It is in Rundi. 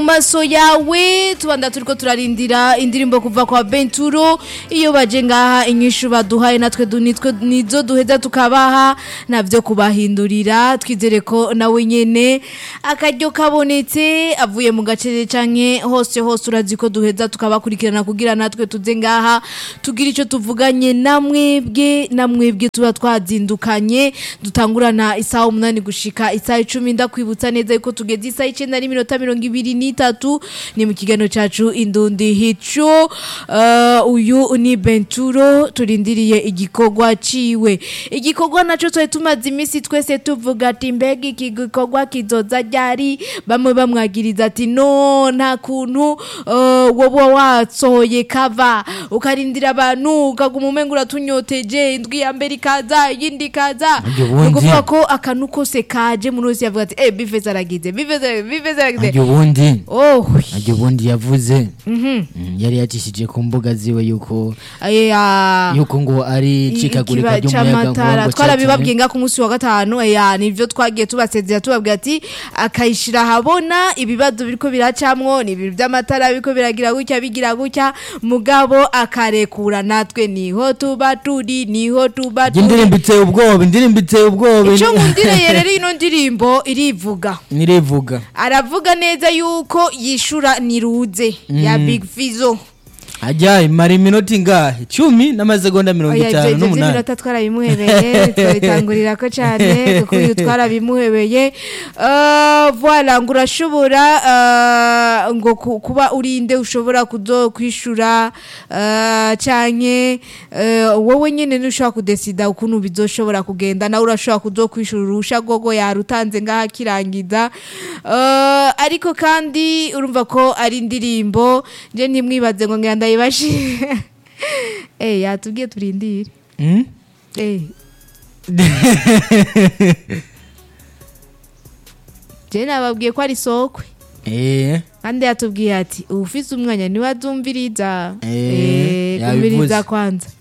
mu maso yawe tubanda turiko turarindira indirimbo kuva kwa Benturo iyo baje ngaha inyishu baduhaye natwe du- nitwe nizo duheza tukabaha navyo kubahindurira twizere ko nawe nyene akaryo kabonetse avuye mu gace canke hose hose urazi ko duheza tukabakurikirana kugira natwe tuze ngaha tugira ico tuvuganye namwebwe namwebwe tuba twazindukanye dutangurana isaha umunani gushika isaha icumi ndakwibutsa neza yuko tugeze isaha icenda n'iminota mirongo ibiri n'itatu ni mu kiganiro cacu indundi hico uh, uyu ni benturo turindiriye igikorwa ciwe igikorwa naco twari tumaze imisi twese tuvuga ati mbega iki gikorwa kizoza ryari bamwe bamwagiriza ati no nta kuntu uh, woba wasohoye kava ukarindira abantu ukaguma umenga uratunyoteje indwi ya mbere ikaza iyindi ikaza Aryo bundi. ni ukuvuga ko akantu kose kaje muri wese yavuga ati eh bifeze aragize bifeze bifeze aragize aryo ubundi oh aryo ubundi yavuze Mm, yari yacishije ku mbuga ziwe yuko aya yuko ngo ari cikagurika ikiba ry'umuyaga c'amatara nkuba twarabibabwiye nga ku munsi wa gatanu ya nivyo twagiye tubasezera tubabwira ati akayishira habona ibibazo biriko biracamwo ni ibintu vy'amatara biriko biragira gutya bigira gutya mugabo akarekura natwe niho tuba turi niho tuba turi indirimbo iteye ubwoba indirimbo iteye ubwoba ico nkundireye rero ino ndirimbo irivuga nirivuga aravuga neza yuko yishura niruze ya big fizo ajya imara iminota ingahe cumi n'amasegonda mirongo Oya, itanu ivyo n'umunani vy'iminota twarabimuhebeye twabitangurira ko cane kuko uyu twarabimuhebeye Eh, voilà ngo urashobora eh, ngo ku- kuba urinde ushobora kuzokwishura eh, canke eh, wowe nyene ntushobora kudesida ukuntu bizoshobora kugenda nawe urashobora kuzokwishura urusha rwogo yarutanze ngaha akirangiza Eh, ariko kandi urumva ko ari indirimbo je ntimwibaze ngo ngira ndayibashi Eh yatubwiye turindire Mm? Eh. Je nababwiye ko ari sokwe Eh, kandi yatubwiye ati ufise umwanya niwe azumviriza Eh, Eh, yabivuze. kumviriza kwanza